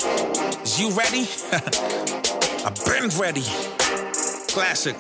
Is you ready? I've been ready. Classic.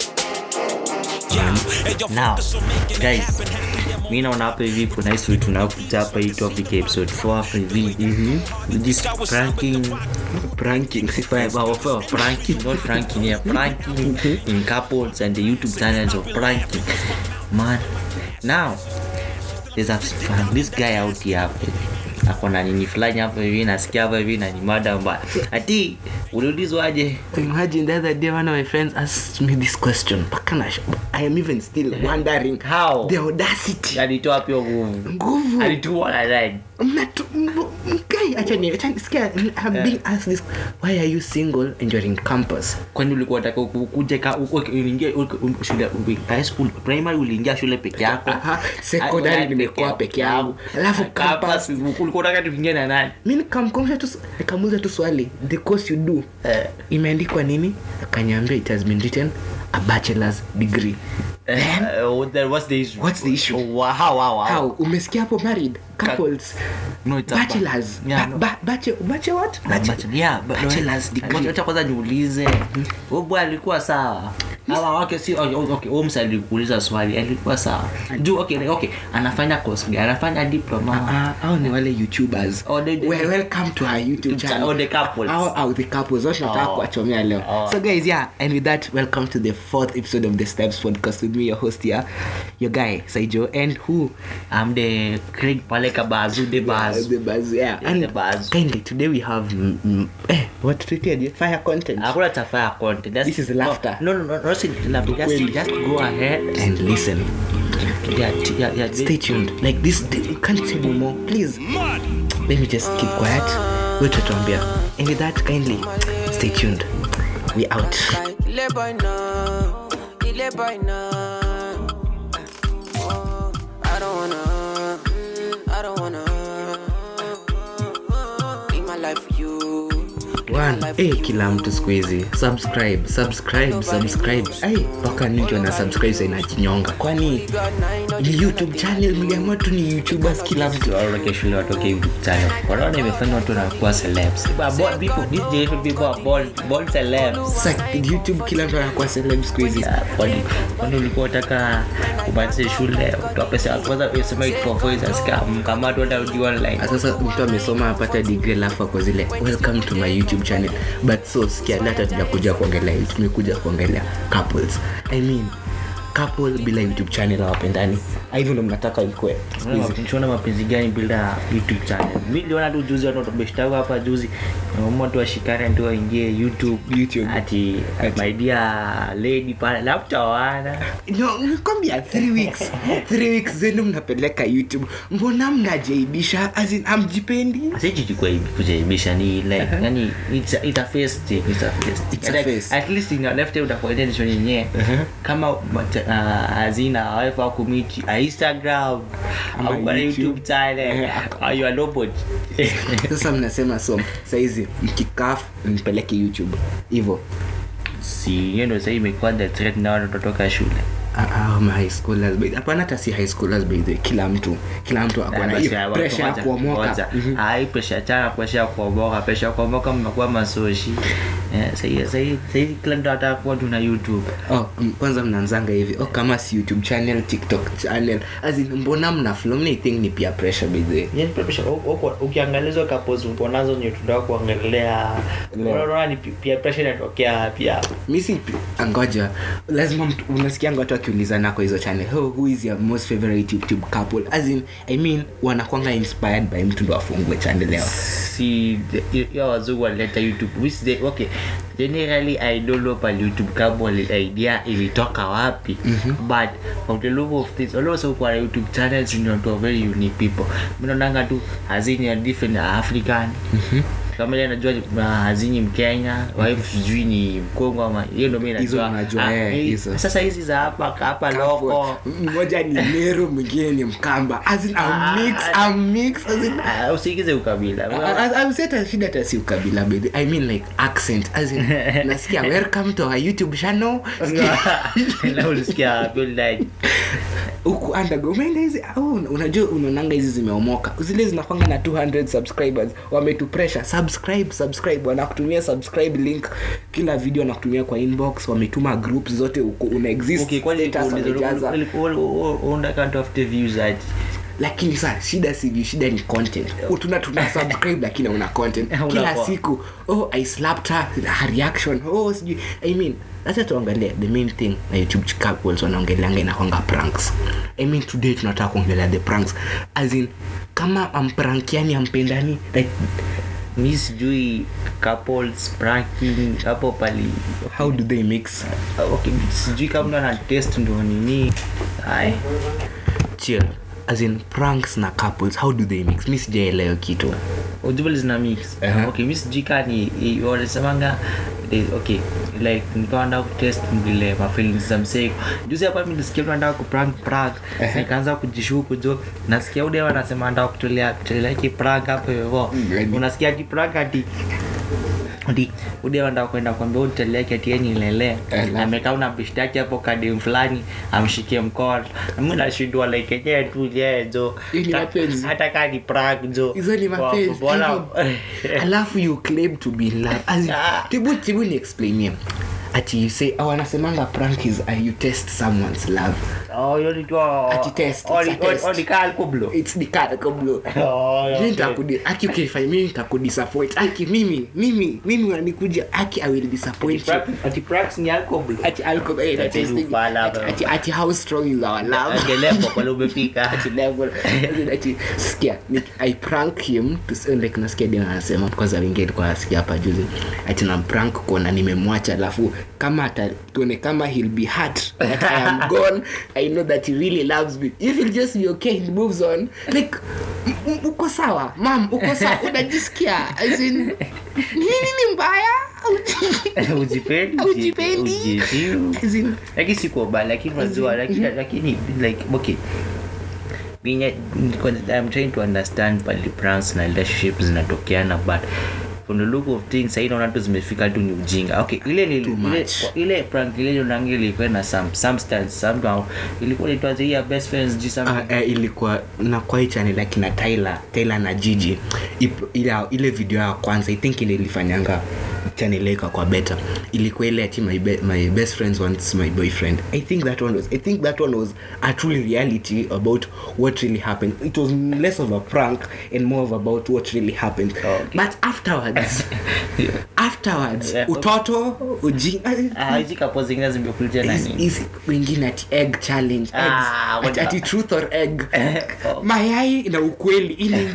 Yeah. Hey, yo, Now, focus on making it guys, happen. Happy, mi naona hapa hivi kuna history tunakuja hapa hii topic ya episode 4 hapa hivi this pranking pranking Well, well, well, pranking not pranking here pranking in couples and the youtube channels of pranking man now there's a this guy out here hapa hivi. ako na nini fulani hapa hivi nasikia hapa hivi na ni mada mbaya ati uliulizwaje imagine the other day one of my friends asked me this question mpaka na i am even still wondering How? the audacity alitoa pia nguvu nguvu alitua na nani Mnatu- m- m- guy achani achani sikia i'm being asked this why are you single and you're in campus kwani ulikuwa unataka ukuje ka uko- uliingia uko- u- shule u- high school primary uliingia shule peke yako Aha, secondary Ah, nimekuwa peke yangu. Alafu campus. ulikuwa unataka tuingie na nani mi nikamkomsha tu nikamuuza tu swali the course you do Eh. imeandikwa nini akanyambia it has been written a bachelor's degree Uh, then what's the issue? What's the issue? Oh, wow, how, wow, wow. how umesikia hapo married couples No, it's a ba- bachelors Yeah, Ba- no. ba- bache- bache what Ah, Bache- bachelor- yeah, but- bachelor's Wacha- degree wacha kwanza niulize huyu bwana alikuwa sawa hawa wake si okay, okay, Holmes alikuuliza swali alikuwa sawa juu okay, like, okay anafanya course gani anafanya diploma Ah, hao ni wale youtubers Oh, they- well, welcome to our youtube cha- channel oh, the couples. Hao- hao the couples wote nataka Oh. kuwachomea leo Oh. so guys yeah and with that welcome to the fourth episode of the steps podcast with me your host here your guy saijo and who I'm the Craig Paleka Bazu the Bazu the buzz yeah Yeah, and the buzz. kindly today we have mm, mm, eh what treated you fire content hakuna tafaya content That's- This is laughter. no no no no si laughter just, Kweli. just go ahead and listen yeah, t- yeah, yeah, stay tuned like this you can't say no more please let me just keep quiet wait tuambia and with that kindly stay tuned we out Ile boy no, ile boy no. Oh, I don't wanna, I don't wanna. Live my life for you. Live my One, life for eh, you. kila mtu siku hizi subscribe subscribe subscribe ai mpaka nikiwa na subscribe sa inajinyonga kwani God, now you know ni youtube channel mliamua tu ni youtubers kila mtu waondoke shule watoke YouTube channel wanaona imefanya watu wanakuwa celebs But bold people these generation people are bold bold celebs Sa- youtube kila mtu anakuwa celeb siku hizi Yeah, kwani kwani ulikuwa unataka umalize shule utoa pesa kwanza usema it for voice scam kama tu hata ujui online Ah, sasa mtu amesoma apata degree alafu ako zile welcome to my youtube channel but so sikia leo hata tujakuja kuongelea hii, tumekuja kuongelea couples i mean couple bila youtube channel hawapendani Ah, hivyo ndo mnataka ikwe YouTube. ati my dear lady pale laptawana no nikwambia three weeks three weeks zenu mnapeleka youtube mbona mnajaibisha azin amjipendi sichikujaibisha ni like yani it's a, it's a face thing it's a face thing It's a like, face. at least in your left hand utakuwa intention yenyewe kama uh, hazina wife kumiti a instagram Ama au kwa YouTube. youtube channel au you are nobody sasa mnasema so saizi mkikaf mpeleke youtube hivo si hiyo ndio sasa imekuwa the threat na watu kutoka shule Ah, ah, ma high schoolers by- hapana hata si high schoolers by the way. kila mtu kila mtu ako na hiyo pressure ya kuomoka Mhm. ai presha chana presha ya kuomoka presha ya kuomoka mmekuwa masoshi Eh, sahii sahii sahii kila mtu anataka kuwa tuna youtube oh, m- kwanza mnaanzanga hivi oh, kama si youtube channel tiktok channel azin mbona mna flow mna think ni pia pressure by the way Yaani pia presha- u- uko- ukiangalia hizo couples uko nazo nye tunataka kuangalia unaona ni pi- pia pressure inatokea pia mi si angoja lazima mtu- unasikianga watu wakiulizana kwa hizo channel oh, who is your most favorite youtube couple as in i mean wanakwanga inspired by mtu ndo afungue channel yao si ya wazungu walileta youtube which they, okay generally i don't know pale youtube kama ile idea ilitoka wapi but from the look of things also kwa youtube channels ni watu wa very unique people mimi naonanga tu hazini ya different african kama ile najua uh, hazini mkenya wife sijui ni mkongo ama hiyo ndio mimi Hizo najua unajua, Ah, eh, hii- hizo. sasa hizi za hapa hapa loko mmoja ni meru mwingine ni mkamba as in, Ah, I'm mix, I'm mix, as in, Ah, usiingize ukabila hata shida hata si ukabila baby i mean like accent as in nasikia welcome to our youtube channel na ulisikia feel like huku undergo umeenda hizi au una- unajua unaonanga hizi zimeomoka zile zinakwanga na 200 subscribers wametu pressure subscribe subscribe wanakutumia subscribe link kila video wanakutumia kwa inbox wametuma group zote uko una exist Okay, kwani status wamejaza. unataka tafute views aje lakini saa shida sivyo shida ni content tuna tuna subscribe lakini una content Una kila kwa- siku oh i slapped her her reaction oh sijui i mean acha tuangalie the main thing na youtube couples wanaongeleanga inakwanga pranks i mean today tunataka kuongelea the pranks as in kama amprankiani ampendani like mi sijui couples pranking hapo pali how do they mix okay sijui kama mtu ana test ndo nini ai chill as in pranks na couples how do they mix mi sijaelewa kitu ujubali zina mix Aha. okay mi sijui ka ni i- wanasemanga they- okay like nikawa nataka kutest vile mafeelings za mseko juzi hapa mi nilisikia mtu anataka kuprank prank nikaanza kujishuku jo nasikia ude wanasema anataka kutolea kutolea ki prank hapo hivyo Gani? unasikia ati prank ati ati ude wanataka kwenda kwambia uteleke ati yeye ni lele Alafu. amekaa una bishtaki hapo kadem fulani amshikie mkono mi nashindwa like yenyewe tu yeye jo Hii ni Ta- mapenzi. hata kaa ni prank jo hizo ni Wa- mapenzi bora- I mean, alafu you claim to be in love As in, Ah. tibu tibu ni explainie ati you say oh, wanasemanga prank is uh, you test someone's love Oh, hiyo ni tu- Ati test, oh, it's a ni- oh, test. oh, ni kaa alkublo. it's the card kablo Oh, Mimi okay. nitakudi- aki ukifanya mimi nitakudisappoint aki mimi mimi mimi unanikuja aki i will disappoint you Prank- ati pranks ni alkublo. ati alcohol eh, Ati ati ni ufala, ati- bro. ati ati how strong is our love Angelepo pale umefika. ati level As in, ati sikia ni- i prank him to say, like nasikia dina anasema kwanza wingi alikuwa nasikia hapa juzi ati na prank kuona nimemwacha alafu kama ata tuone kama he'll be hurt that i am gone i know that he really loves me if he'll just be okay he moves on like m- m- uko sawa mam uko sawa unajisikia as in nini ni mbaya Ujipendi, Ujipendi. ujiheshimu. as in lakini siko bad lakini unajua lakini lakini like okay Binye, because I'm trying to understand pali pranks na relationships zinatokeana but from the look of things sahii naona tu zimefika tu ni ujinga okay ile ni ile, much. ile prank ile nonangi ilikuwa na some substance somehow ilikuwa inaitwa ya best friends ji something Uh, uh, ilikuwa na kwa hii channel akina Tyler Tyler na Gigi Ip- ile, ile video ya kwanza i think ile ilifanyanga channel ika kwa better ilikuwa ile ati my, be, my best friends wants my boyfriend i think that one was i think that one was a truly reality about what really happened it was less of a prank and more of about what really happened Okay. but afterwards afterwards Yeah. utoto ujinga Ah, hizi kapo zingine zimekuletea Is- nani is wengine ati egg challenge Ah, eggs. ati, wata- ati truth or egg Oh. mayai na ukweli ili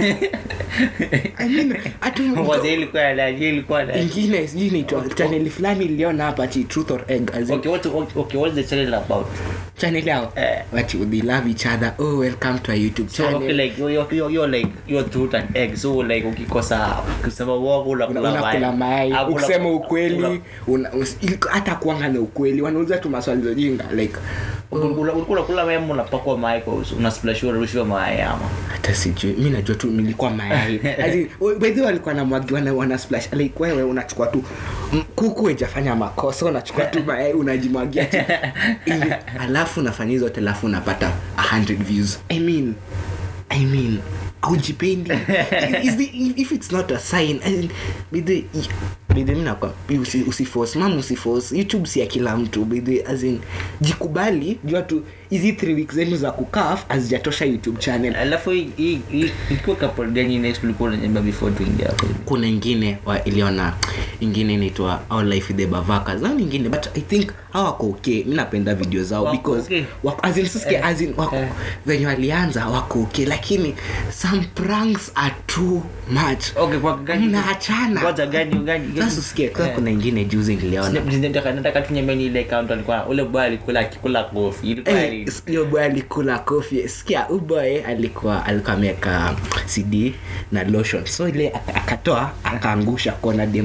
I mean, ati Mwanzo ilikuwa ya nani? ilikuwa na ingine sijui inaitwa chaneli fulani iliona hapa ati truth or egg as in, okay what okay what's the channel about channel yao Eh. ati they love each other oh welcome to our youtube so channel okay like you're, you're, you're, you're like you're truth and egg so like ukikosa kusema uongo Una- unakula unakula mayai Ah, una- ukisema una- ukweli una- us- iliko- hata kuanga na ukweli wanauliza tu maswali za jinga like ulikuwa ulikuwa unakula mayai ama unapakwa mayai kwa uso unasplashiwa unarushiwa mayai ama hata sijui mi najua tu nilikuwa mayai As in, we- bedhi walikuwa na mwagi wana, wana splash like wewe unachukua tu mm, kuku ejafanya makosa unachukua tu mayai unajimwagia tu Ili- alafu unafanya hizo zote alafu unapata 100 views i mean i mean aujipendi Is the, if it's not a sign I mean, bidhi bidhi mi nakwa usi, usiforce mam usiforce youtube si ya kila mtu bidhi as in jikubali jua tu hizi 3 weeks zenu za kukaf hazijatosha youtube channel alafu hii- hii- hii- ikiwa couple gani next ulikuwa unanyamba before tuingia hapo kuna ingine wa iliona ingine inaitwa our life with the bavakas na ingine but i think hawako okay mi napenda video zao Wako because okay? wako, as in, sisikia, as in, wako, eh. venye walianza wako okay lakini some pranks are too much okay kwa gani mnaachana ngoja gani gani gani sasa usikie kama Eh. kuna ingine juzi niliona nataka nataka tunyameni ile account alikuwa ule boy alikula akikula kofi ilikuwa Eh, ni- hiyo boy alikula kofi sikia uboy alikuwa alikuwa ameweka cd na lotion so ile aka- akatoa akaangusha kona dematari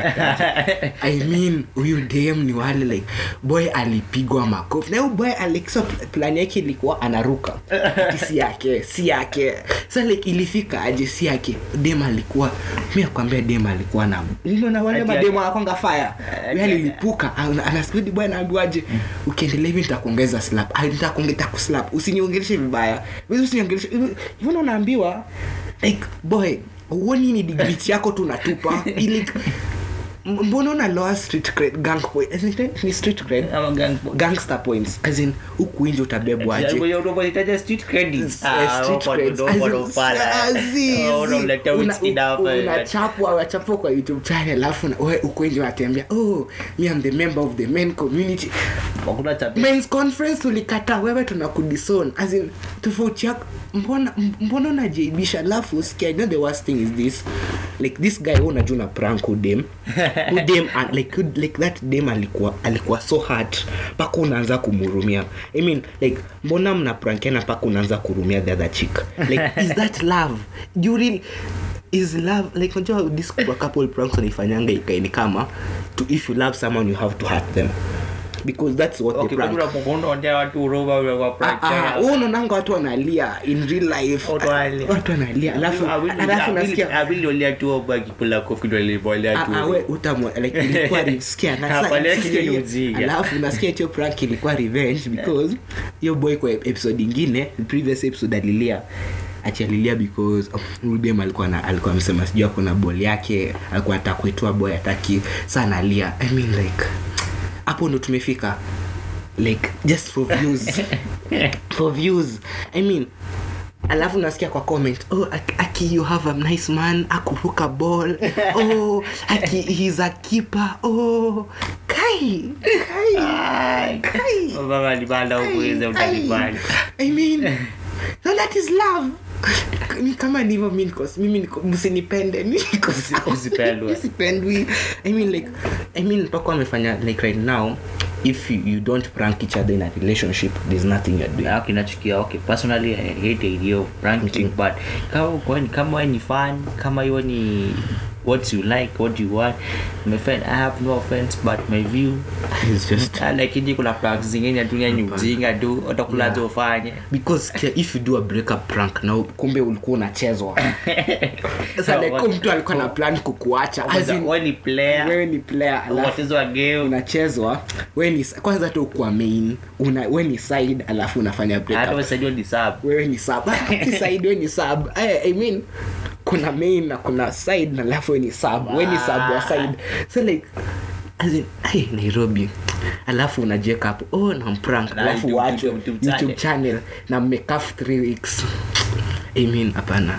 i mean huyu dem ni wale like boy alipigwa makofi na huyu boy alexa plan yake ilikuwa anaruka ati si yake si yake sa like ilifika aje si yake dem alikuwa mi akwambia dem alikuwa na niliona wale Ati mademu yake- anakwanga fire Ati- Yeye alilipuka ana- anasikudi boy anaambiwaje ukiendelea hivi nitakuongeza slap Ah, nitakuongeza kuslap usiniongeleshe vibaya Wewe usiniongeleshe hivi hivyo unaambiwa like boy uoni ni degree yako tu unatupa ili M- mbona una lower street cred gang point As in, ni street cred Ama gang po- gangster points as in huku nje utabebwaje Ngoja unapozitaja street credits. Eh, Ah, street hapo creds. ndo- hapo ndo pala. As in, Oh, unamletea una- whisky dawa pale. unachapwa unachapwa kwa youtube channel alafu na- we uko nje unatembea oh me am the member of the men community Hakuna cha- men's conference tulikata wewe tunakudison as in tofauti yako mbona mbona unajaibisha alafu sikia you know the worst thing is this like this guy wewe unajua una prank udem udem and like who- like that dem alikuwa alikuwa so hurt mpaka unaanza kumhurumia i mean like mbona mna prankiana mpaka unaanza kurumia the other chick like is that love you really is love like unajua this couple pranks wanaifanyanga ikaini kama to if you love someone you have to hurt them because that's what Okay, the prank kuna mkondo ondea watu huruma kwa prank. wewe unaonanga watu wanalia in real life Watu wanalia. watu wanalia alafu alafu nasikia aviliolia tu oba kipula kofi ndo alibolea Ah, ah, we utamwa like ilikuwa re- sikia na Hapa sa- leo sikia kitu ni hiyo- ujinga. alafu nasikia hiyo prank ilikuwa revenge because hiyo boy kwa episode ingine previous episode alilia ati alilia because huyu dem alikuwa na alikuwa amesema sijui ako na ball yake alikuwa anataka kuitoa boy ataki sana alia i mean like hapo ndo tumefika like just for views for views i mean alafu nasikia kwa comment oh aki, aki you have a nice man akuruka ball oh aki he's a keeper oh kai kai kai baba libanda ukuweza utalipanda I mean, no, that is love. Ni kama ndivyo mi niko mimi niko msinipende mi niko sawa. Usipendwe. Usipendwi. I mean like I mean mpaka amefanya like right now if you, you don't prank each other in a relationship there's nothing you're doing. Ah, kinachukia okay personally i hate the idea of pranking but kama uko ni kama wewe ni fan kama hiyo ni what you like what you want my friend i have no offense but my view It's just Ah, lakini kuna pranks zingine dunia ni ujinga tu utakulaje ufanye because kia, if you do a breakup prank na kumbe ulikuwa unachezwa sasa like huyu mtu alikuwa na plan kukuacha as in, wewe ni player wewe ni player alafu wacheza wa game unachezwa we ni kwanza tu kwa main una we ni side alafu unafanya hata breakup wasaidio ni sub wewe ni sub si side we ni sub I, I mean kuna main na kuna side na alafu we ni sub we ni sub wa side so like as in, ay, nairobi alafu unajieka hapo oh na mprank Na alafu YouTube- wachwe YouTube youtube channel. channel na mmekaf 3 weeks I mean hapana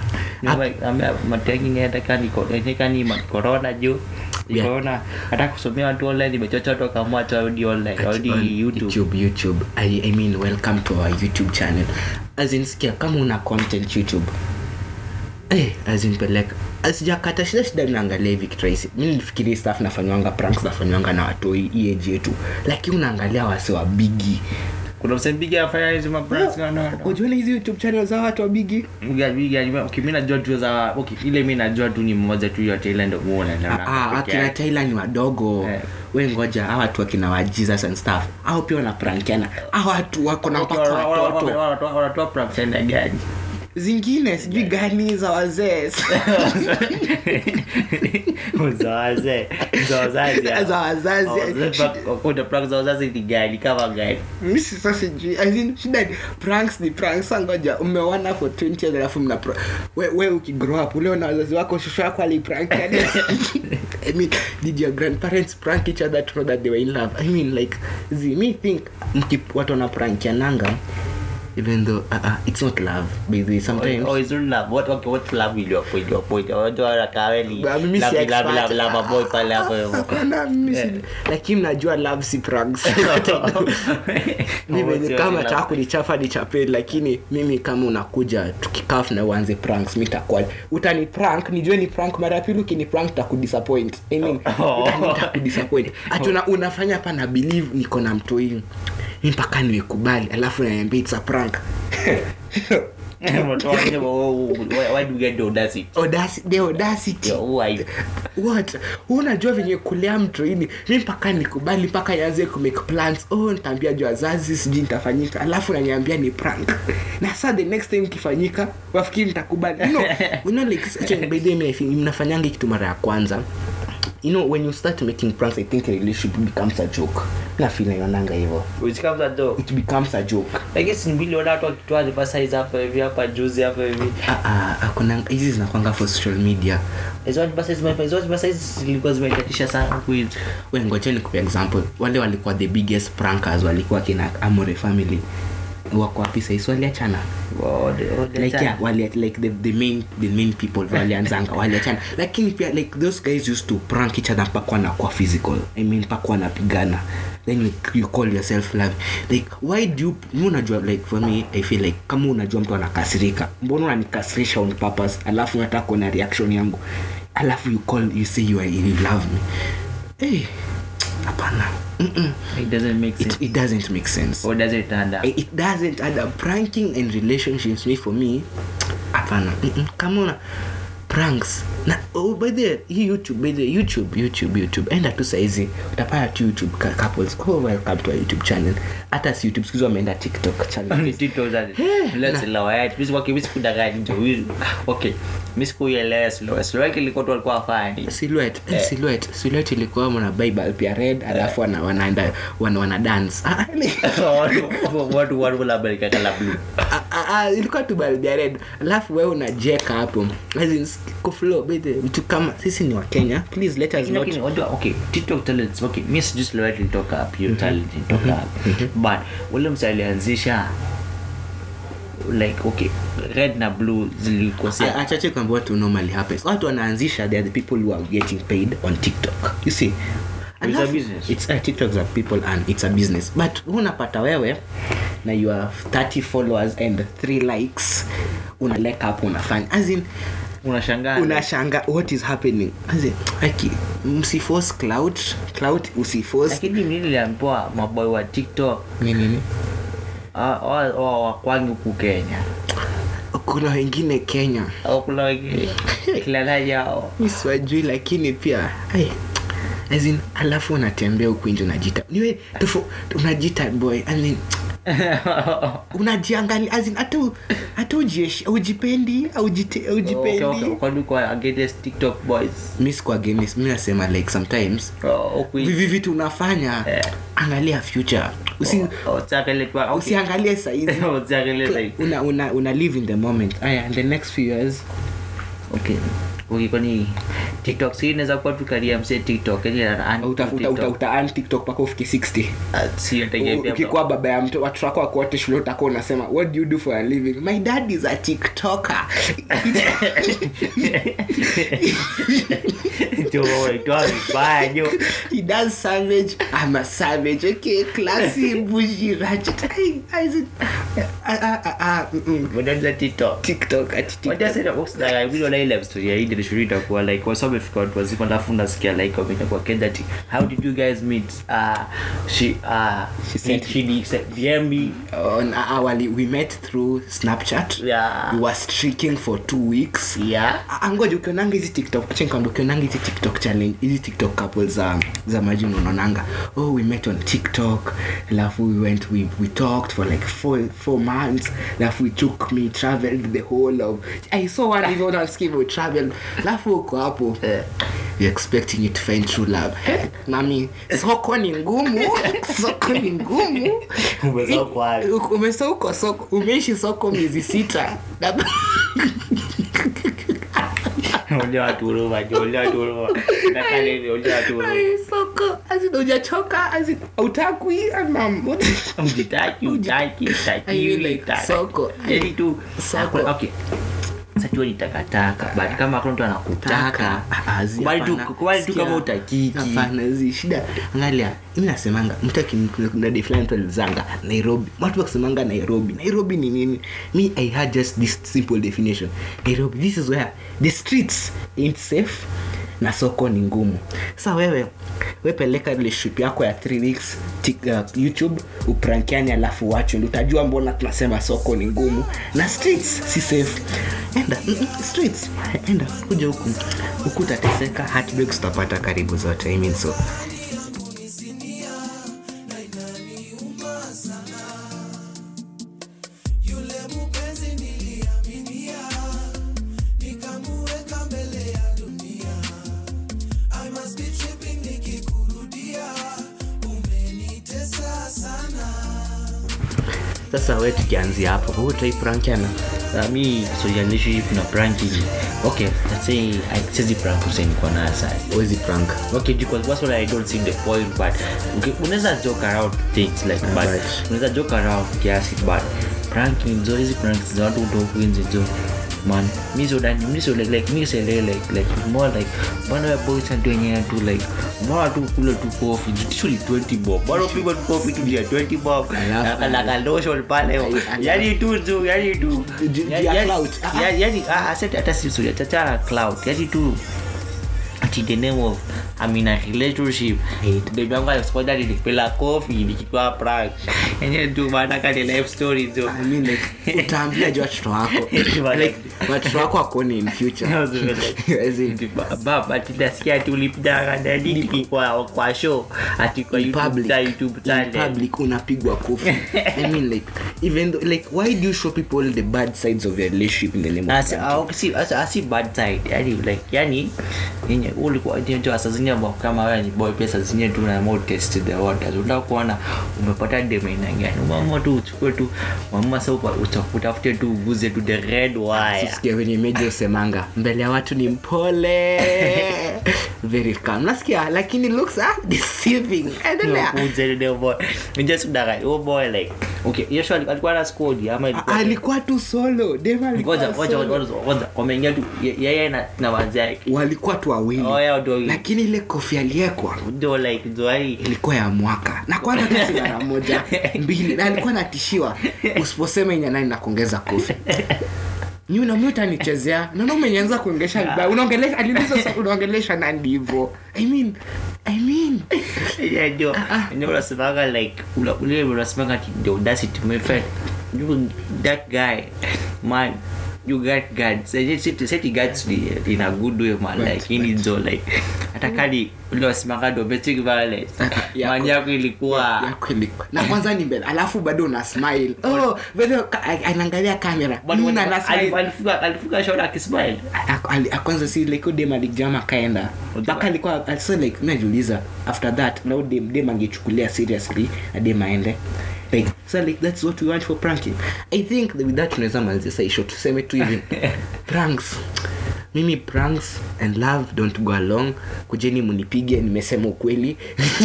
matekingedakani corona juu Yeah. corona hata kusomea watu online imechocha watu wakaamua tu warudi online At- warudi on youtube youtube youtube I, i mean welcome to our youtube channel as in sikia kama una content youtube eh as in peleka sijakata shida shida naangalia hivi kitu rahisi mi nilifikiri staff nafanywanga pranks nafanywanga na watoi hii age yetu lakini unaangalia wase wa bigi kuna msempiga afanya hizo mapranks no, no, no. ujuana hizi youtube channel za watu wa bigi Biga- biga, okay, mi najua tu za okay, ile mi najua tu ni mmoja tu yote ile ndo muona na- na- Ah, ah, peke akina yake. taila ni wadogo Eh. we ngoja hawa watu wakina wa jesus and stuff au pia wanaprankiana hawa watu wako na Okay, mpaka wana- wana- watoto wana- wanatoa- wanatoa pranks aina gani zingine sijui gani za wazee za wazee za wazazi hao. za wazazi Oh, zile prank- kuna prank za wazazi ni gani kama gani mi sasa sijui as in, shida ni pranks ni pranks Sasa ngoja umeona for 20 years alafu mna pra- we, we ukigrow up ule na wazazi wako shosho yako aliprank yani. I mean did your grandparents prank each other to know that they were in love I mean like zi me think mki watu wana prankiananga even though uh, uh, it's not love by the way, sometimes Oh, it's not love. What, okay, what love will you appoint? You appoint. Unajua wanakaa ni Ba- mimi si love, expert. love, love, love, boy pale hapo hivyo. Hapana, mimi si- lakini najua love si pranks mimi Oh, ni sio kama love. taka kunichafa nichape lakini mimi kama unakuja tukikaf na uanze pranks mi takuwa utani prank nijue ni prank mara ya pili ukini prank takudisappoint I mean, Oh. utani takudisappoint ati una, unafanya hapa na believe niko na mtoi mi mpaka niwekubali alafu naniambia it's a prank Unatoa nje, oh, why- why do you get the audacity? Audaci- the audacity Yeah, who are you? what Wewe unajua venye kulea mtoini mi mpaka nikubali mpaka nianze kumake plans oh nitaambia juu wazazi sijui nitafanyika alafu naniambia ni prank na saa the next time ikifanyika wafikiri nitakubali you know, you know, like, actually, by the way, mi I think mnafanyanga kitu mara ya kwanza you know when you start making pranks i think a relationship becomes a joke na feel naionanga hivyo Which comes at though. it becomes a joke I guess niliona watu wakitoa reversize hapa hivi hapa juzi hapa hivi Ah, ah, hakuna hizi zinakwanga for social media hizo reversize zime- hizo reversize zilikuwa zimeitatisha sana huku hivi. we ngojeni kupea example wale walikuwa the biggest prankers walikuwa kina amore family wako wapi sahisi waliachana Wow, the- oh, the like time. yeah, wali, like the, the main the main people walianzanga waliachana lakini pia like those guys used to prank each other mpaka wanakuwa physical i mean mpaka wanapigana then you, you call yourself love like why do you mi unajua like for me i feel like kama unajua mtu anakasirika mbona unanikasirisha on purpose alafu unataka kuona reaction yangu alafu you call you say you, are, you love me hey, hapana Mm-mm. It doesn't make sense. it, it doesn't make sense Or does it stand up? it doesn't add up pranking and relationships me for me hapana Mm-mm. kama una pranks na oh, by the hii youtube by the youtube youtube youtube enda tu saizi utapata tu youtube cou- couples oh, welcome to our youtube channel hata si youtube sikizi wameenda tiktok channel Ni TikTok sasa. Let's allow it. Mimi okay, mimi sikudanganya nje. Huyu- Okay. Mimi sikuielewa slow. Slow yake ilikuwa tu alikuwa afanye. silhouette eh. silhouette silhouette ilikuwa mna bible pia red alafu wana wanaenda wana, wana dance ah, ni- Watu watu watu labda likaka la blue. Ah, ah, ah, ilikuwa tu bulb ya red alafu wewe unajeka hapo As in, kuflow bete mtu kama sisi ni wa kenya please let us Lakini- not lakini wajua, okay tiktok talents okay mi sijui slow yake ilitoka up hiyo talent ilitoka up but ule msa alianzisha like okay red na blue zilikosea achache kwamba what normally happens watu wanaanzisha they are the people who are getting paid on tiktok you see It's a Alafu- business. it's uh, tiktok are people and it's a business but unapata wewe na you have 30 followers and 3 likes unaleka hapo unafanya as in unashangaa unashanga what is happening as in aki msiforce cloud cloud usiforce lakini mimi niliambiwa maboy wa tiktok ni nini ah, wa- wa- wakwangi huku kenya kuna wengine kenya au kuna wengine kilala yao mi siwajui lakini pia ai, as in, alafu unatembea huku nje unajita niwe tofo unajita boy I mean, unajiangalia as in, hata u- hata ujieshi- ujipendi aujite- aujipendi kwani kwa against tiktok boys mi sikuwa against, mi nasema like sometimes Oh, huku hivi. vivi vitu unafanya Eh. angalia future Usi, Oh, usiangalie tu- okay. usiangalie saizi Usiangalie sahizi. una, una, una live in the moment aya in the next few years okay okay kwani tiktok si inaweza kuwa tu karia mse tiktok yani ana- uta, uta, uta, TikTok. uta earn tiktok mpaka ufike 60 Ah, si inategemea ukikuwa baba ya mtu watu wako wako wote shule utakuwa unasema what do you do for a living my dad is a tiktoker Jo, waitwa vibaya jo he does savage i'm a savage okay classy bougie ratchet I, I, said, ah, ah, ah, ah, mm, mm. Mwendaza tiktok tiktok ati Wacha tiktok sasa box na video na ile story ya Idris Shuri itakuwa like kwa sababu ifika watu wazima alafu nasikia like wamenya kwa Kenya ati how did you guys meet uh she uh She sent- she DM me on awali we met through snapchat Yeah. we were streaking for two weeks yeah Ah, ngoja ukionanga hizi tiktok acha nikwambie, ukionanga hizi tiktok challenge hizi tiktok couple za za maji unaonanga oh we met on tiktok alafu we went we, we talked for like four, four months alafu we took me traveled the whole of i saw one even on scheme we traveled alafu uko hapo Eh. you're expecting it to find true love Hey, mami soko ni ngumu soko ni ngumu Umesahau kwa hayo. Uko- umesahau kwa soko umeishi soko miezi sita Na- Olea watu huruma jo olea watu huruma nakale hivi olea watu huruma Ai, soko azin ujachoka azin autakwi amam Ujitaki, utaki, Ai, utakiwi, like, utaki. soko. Yaani tu Soko. okay sasa tu ni takataka but kama hakuna mtu anakutaka kubali tu kubali tu kama utakiki hapana zi shida angalia mi nasemanga mtu akinadi fulani mtu alizanga nairobi watu wakisemanga nairobi nairobi ni nini me i had just this simple definition nairobi this is where the streets ain't safe na soko ni ngumu sa wewe wepeleka relationship yako ya 3 weeks tik, uh, youtube uprankiani alafu wacho ndi utajua mbona tunasema soko ni ngumu na streets si safe enda mm, mm, streets enda kuja huku huku utateseka heartbreaks utapata karibu zote I mean so sasa we tukianzia hapo huuutaiprankiana Uh, mi social relationship na pranking okay let's say I siwezi prank Hussein kwa nayo sasa wezi prank okay because that's what I don't see the point but okay, unaweza joke around things like but Right. unaweza joke around kiasi but pranking zo hizi pranks za watu kutoka nje jo man mi so dani mi so like like mi so like like like more like bana ya boys and wenyewe tu like mbona tu kule tu coffee usually 20 bob bana pigwa tu coffee tu ya 20 bob Alafu- na na lotion pale Alafu- yani tu jo yani tu Ju- ju- yani- ya yani- clout. Ah, ya- yani ah, ah, set- hata si sorry tachana cloud yani tu ati the name of I'm in a relationship baby yangu alisikoja nilipela kofi nikitoa prank yenyewe tu maana kani life story tu I mean, like, utaambia ju watoto wako like watoto wako wakoni in future As in, baba tinasikia ati ulipigana nani kwa kwa show ati kwa in YouTube public, ta- YouTube in channel public unapigwa kofi i mean like even though, like why do you show people the bad sides of your relationship in the name of Asi- ah, okay, si- asi- asi bad side yani like yani yenye ulikuwa ndio saa zingine ambao kama wewe ni boy pia saa zingine tu na more test the waters unataka kuona umepata dem aina gani umeamua tu uchukue tu mama sasa upa- uta- utafute tu uguze tu the red wire sikia venye meja usemanga mbele ya watu ni mpole very calm nasikia lakini looks are deceiving endelea Uguze the boy just kudanganya oh boy like okay Yeshua alikuwa na squad ama ilikuwa alikuwa tu solo dem alikuwa ngoja ngoja solo. ngoja ngoja wameingia tu ye- yeye na na wanzi yake walikuwa tu wawili Oh, yeah, watu wawili. lakini ile kofi aliyekwa ndio like ndio yani ilikuwa ya mwaka na kwanza hata si mara moja mbili na alikuwa natishiwa usiposema yenye nani na kuongeza kofi nyunami utanichezea naona umenianza kuongesha vibaya unaongelesha aliuliza sa- unaongelesha nani hivo i mean i mean Yeah, ndio ndio unasemanga like ula- ule unasemanga ati the audacity my friend you that guy man you got guts set set set guts in- in a good way man Right, like in it like hata kali ule unasemanga domestic violence Yako. man yako ilikuwa yako ilikuwa na kwanza ni mbele alafu bado una smile oh vile ka- a- anaangalia kamera But when- Mna na ali- smile alifunga alifunga shot akismile Ak- ali- kwanza si like dem alijama akaenda mpaka alikuwa also like najiuliza after that now dem dem angechukulia seriously na dem aende like so like that's what we want for pranking i think that with that tunaweza manzia saisho tuseme tu hivi pranks mimi pranks and love don't go along kujeni munipige nimesema ukweli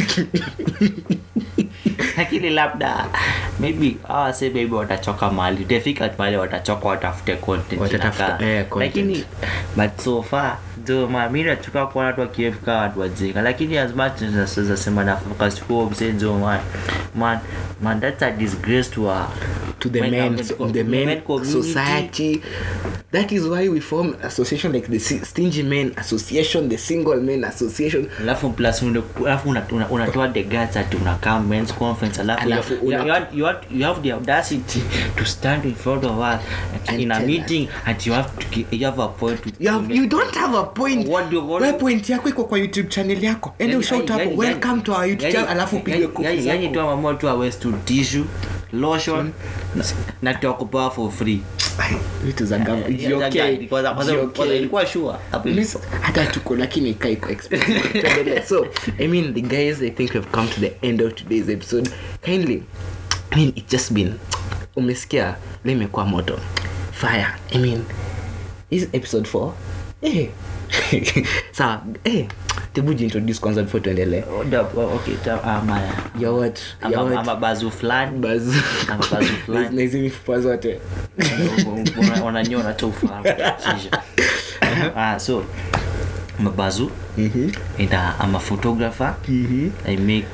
lakini labda maybe hawa say maybe watachoka mali utafika pale watachoka watafute content Watatafuta, inakaa. eh, content. lakini but so far jo ma mi nachuka kuona watu wakiefika watu wajinga lakini as much as naweza sema na focus kwa mzee jo man man man that's a disgrace to a to the men- men, men- so, co- the men, men community. society that is why we form association like the Si- stingy men association the single men association alafu plus una- alafu una- una- unatoa the guts ati unakaa men's conference alafu Alafu you, you, una- you, have- you, have, you have the audacity to stand in front of us And in a tell meeting and you have to gi- you have a point to, you, to have, make. you don't have a point What do- what we do- point yako iko kwa youtube channel yako ende Yani- ushout yani- hapo yani- welcome to our youtube yani- channel alafu upige yani- kofi yani- yani zako tu amamua tu awes to tissue lotion na- na tuakupewa for free Ai, vitu za gam- Yeah, GOK, yeah, kwanza- kwanza- GOK. kwanza ilikuwa sure hapo Miss- hata tuko lakini ika iko expensive. Tuendelee. so i mean the guys i think we've come to the end of today's episode kindly i mean it's just been umesikia leo imekuwa moto fire i mean is episode 4 eh sawa eh tebu jiintroduce kwanza before tuendelee Oh, da- oh, okay ta- ama You're what You're ama what? ama bazu fulani Bazu. ama bazu fulani na hizi mifupa zote Una- unanyona tu ufahamu kisha. ah, so mabazu and uh, I'm a photographer I make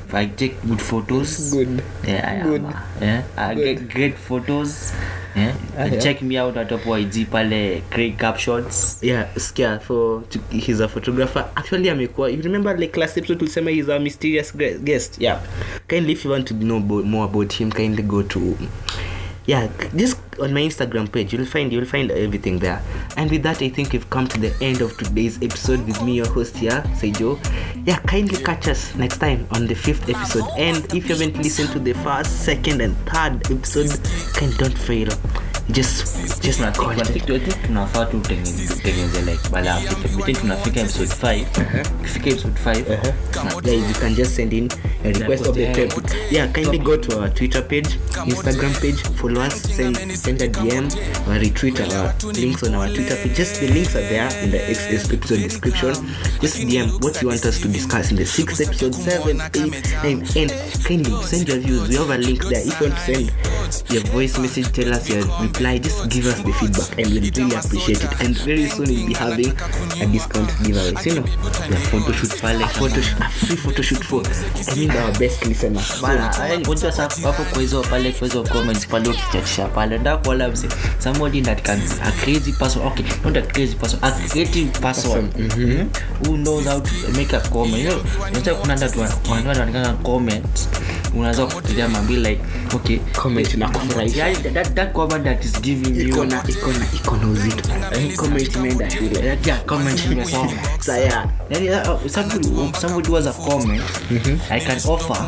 I take good photos. Good. Yeah, I Good. am. uh, Yeah, I get great photos. Yeah. Ah, yeah. Check me out at top YG pale Craig Captions. yeah skia for to, he's a photographer actually amekuwa you remember like last episode tulisema he's a mysterious gue- guest yeah kindly if you want to know about, more about him kindly go to yeah just on my instagram page you'll find you'll find everything there and with that i think we've come to the end of today's episode with me your host here Saijo. yeah kindly catch us next time on the fifth episode and if you haven't listened to the first second and third episode kind don't fail just just Tuna think- content. I think- I think tunafaa tu tengene- tutengeneze like bala between tunafika episode 5 ukifika episode 5 guys you can just send in a request of the Yeah. topic yeah kindly go to our twitter page instagram page follow us send send a dm or retweet our links on our twitter page just the links are there in the ex- ex- episode description just dm what you want us to discuss in the sixth episode seven eight nine and kindly send your views we have a link there if you want to send your voice message tell us your reply just give us the feedback and we'll really appreciate it and very soon we'll be having a discount giveaway so, you know ya photoshoot pale a photo a free photo shoot for I mean our best listeners. bana eh, unajua sa hapo kwa hizo pale kwa hizo comments pale ukichachisha pale nda kuona mse somebody that can a crazy person okay not a crazy person a creative person who knows how to make a comment you know unajua kuna nda watu wanaandika comment unaweza kufikiria mambi like okay Comment na kufurahisha. yeah, that, that comment that is giving you Iko na iko na iko na uzito. Comment imeenda shule. yeah, yeah, comment imesoma Sasa yeah. Then, uh, somebody, somebody was a comment I can offer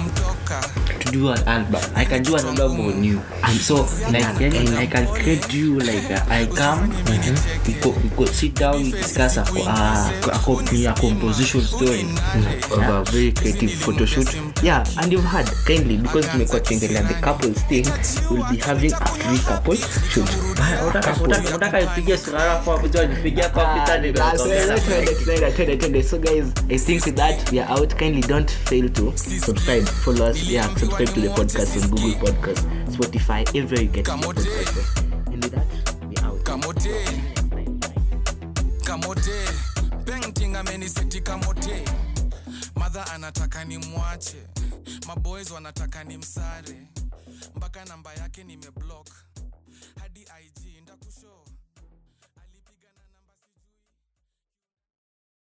to do an album. I can do an album on you. And so like then I can create you like uh, I come, we, go, we go sit down, we discuss a, co- uh, a, co- a composition story. Of a very creative photo shoot. Yeah, and you've heard kindly because tumekuwa tukiendelea the couples thing, we'll be having a free couple shoot. Unataka ipige sura yako hapo, sio nipigie hapo hapo, sasa ndio Twende, tutaongea. twende, twende, twende, twende. So guys, I think with that we are out. Kindly don't fail to subscribe, follow us. Yeah, subscribe to the podcast on Google Podcast, Spotify, everywhere you get your podcast. from. And with that, we are out. kamote kamote painting ameniseti kamote madha anataka ni mwache maboys wanataka ni msare mpaka namba yake nimeblock hadi ig